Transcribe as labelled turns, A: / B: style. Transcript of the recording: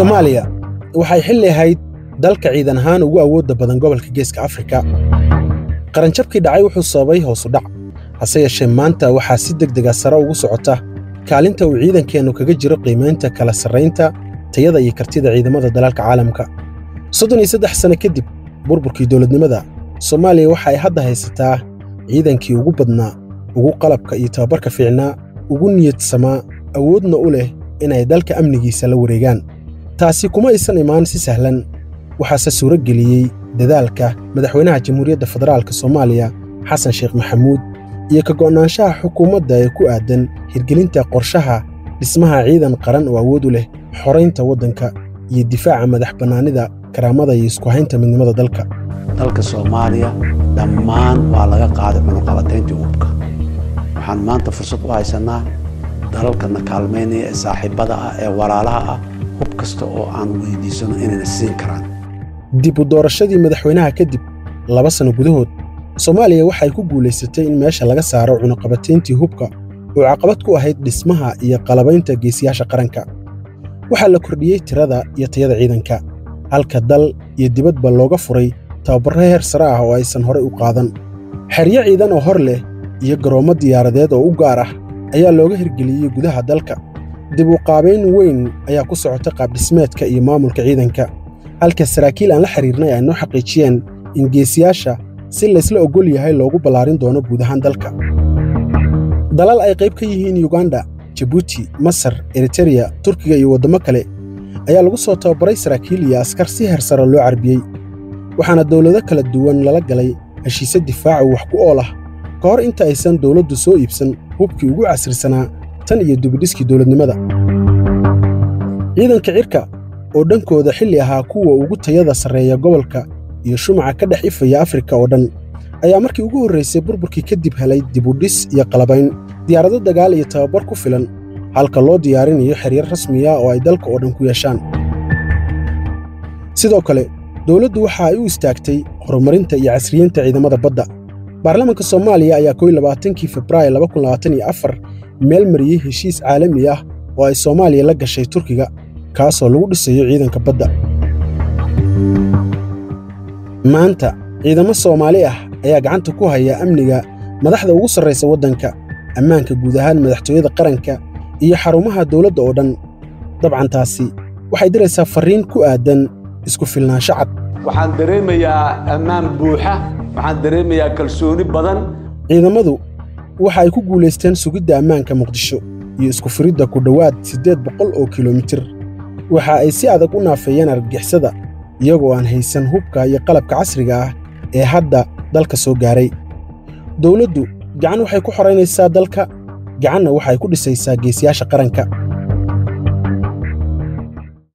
A: soomaaliya waxay xilli ahayd dalka ciidan ahaan ugu awoodda badan gobolka geeska afrika qaranjabkii dhacay wuxuu sababay hoosu dhac hase yeeshee maanta waxaa si deg dega sare ugu socota kaalinta uu ciidankeennu kaga jiro qiimaynta kala sarraynta tayada iyo kartida ciidamada dalalka caalamka soddon iyo saddex sanno kadib burburkii dowladnimada soomaaliya waxa ay hadda haysataa ciidankii ugu badnaa ugu qalabka iyo tababarka fiicnaa ugu niyadsamaa awoodna u leh inay dalka amnigiisa la wareegaan taasi kuma aysan imaan si sahlan waxaase suuro geliyey dadaalka madaxweynaha jamhuuriyadda federaalka soomaaliya xasan sheekh maxamuud iyo ka go'naanshaha xukuumadda ee ku aadan hirgelinta qorshaha dhismaha ciidan qaran oo awood u leh xoraynta waddanka iyo difaaca madax bannaanida karaamada iyo isku haynta midnimada dalka
B: dalka soomaaliya dhammaan waa laga qaaday cunuqabatayntii hubka waxaan maanta fursad u haysannaa dalalkana kaalmaynaya ee saaxiibbada ah ee walaalaha ah hub kasta oo aan weydiisano inayna siin karaan
A: dib u doorashadii madaxweynaha kadib laba sanno gudahood soomaaliya waxay ku guulaysatay in meesha laga saaro cunuqabatayntii hubka oo caqabad ku ahayd dhismaha iyo qalabaynta geesiyaasha qaranka waxaa la kordhiyey tirada iyo tayada ciidanka halka dal iyo dibadba looga furay tababarro heer sare ah oo aysan horey u qaadan xeryo ciidan oo hor leh iyo garoommo diyaaradeed oo u gaar ah ayaa looga hirgeliyey gudaha dalka dib u qaabayn weyn ayaa ku socota qaabdhismeedka iyo maamulka ciidanka halka saraakiil aan la xidhiirnay ay noo xaqiijiyeen in geesiyaasha si laysla oggol yahay loogu ballaarin doono guud ahaan dalka dalal ay qayb ka yihiin yuganda jabuuti masar eritereya turkiga iyo waddammo kale ayaa lagu soo tababaray saraakiil iyo askar si heer sare loo carbiyey waxaana dawlado kala duwan lala galay heshiise difaaca wax ku ool ah ka hor inta aysan dawladdu soo iibsan hubkii ugu casrisanaa tan iyo dubidhiskii dawladnimada ciidanka cirka oo dhankooda xilli ahaa kuwa ugu tayada sarreeya gobolka iyo shumaca ka dhex ifaya afrika oo dhan ayaa markii ugu horraysay burburkii kadib helay dibudhis iyo qalabayn diyaarado dagaal iyo tababar ku filan halka loo diyaarinayo xeryar rasmiya oo ay dalka oo dhan ku yeeshaan sidoo kale dawladdu waxa ay u istaagtay horumarinta iyo casriyeynta ciidamada badda baarlamaanka soomaaliya ayaa koy labaatankii februaayo laba kun labaatan iyo afar meel mariyey heshiis caalami ah oo ay soomaaliya la gashay turkiga kaasoo lagu dhisayo ciidanka badda maanta ciidamo soomaali ah ayaa gacanta ku haya amniga madaxda ugu sarraysa waddanka ammaanka guud ahaan madaxtooyada qaranka iyo xarumaha dawladda oo dhan dabcan taasi waxay diraysaa farriin ku aadan isku filnaansho cad
C: waxaan dareemayaa ammaan buuxa waxaan dareemayaa kalsooni badan
A: ciidamadu waxa ay ku guulaysteen sugidda ammaanka muqdisho iyo isku firidda ku dhowaad siddeed boqol oo kilomitir waxa ay si adag u naafeeyeen argagixisada iyagoo aan haysan hubka iyo qalabka casriga ah ee hadda dalka soo gaaray dawladdu gacan waxay ku xoraynaysaa dalka gacanna waxay ku dhisaysaa geesiyaasha qaranka